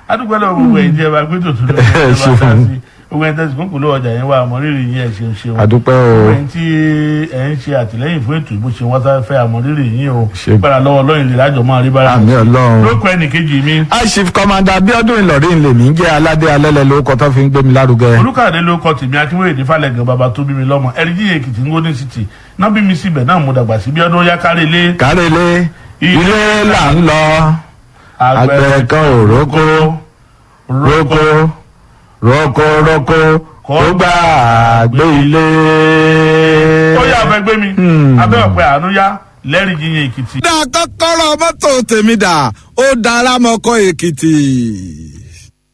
adúgbò lọ́wọ́ gbogbo ẹ̀yin tí ẹ bá gbé tòtún lọ́wọ́ ẹ bá ṣeun. dá sí gbogbo ẹ̀yin tẹ̀sí kúkú lọ́wọ́ ọjà yẹn wà àmọ́rírì yín ẹ̀ ṣeun ṣeun àdúpẹ́ gbogbo o ẹ̀yin tí ẹ̀ ń ṣe àtìlẹ́yìn fún ètò ìbò ṣe wọ́n sá fẹ́ àmọ́rírì yín o Ṣe- gbára lọ́wọ́ lọ́yìn lè lájọ máa rí bára àmì ọlọ́run. lóko ẹnì kejì mi aṣif kọmanda abiodun ìlọrin lèmi ń jẹ́ aládé alẹ́lẹ̀ lórúkọ tó fi ń gbé mi lárugẹ. olùkàdé ló kọ tèmi akínwéyèdè falẹ̀gàn bàbá tó bí mi lọ́mọ ẹ̀ríjì èkìtì ń gómìnà city náà bí mi síbẹ̀ náà mo dàgbà sí bí ọdún yá kárí ilé kárẹ́lé ilé là ń lọ àgbẹ̀ kan ò rókó rókó rókó rókó kó gbà gbé ilé. ó yà fẹ́ gbé mi abẹ́ ọ̀pẹ àánú yá lẹ́rìí yíyan èkìtì. dá kọ́kọ́rọ́ mọ́tò tèmi dà ó dára mọ́kọ́ èkìtì.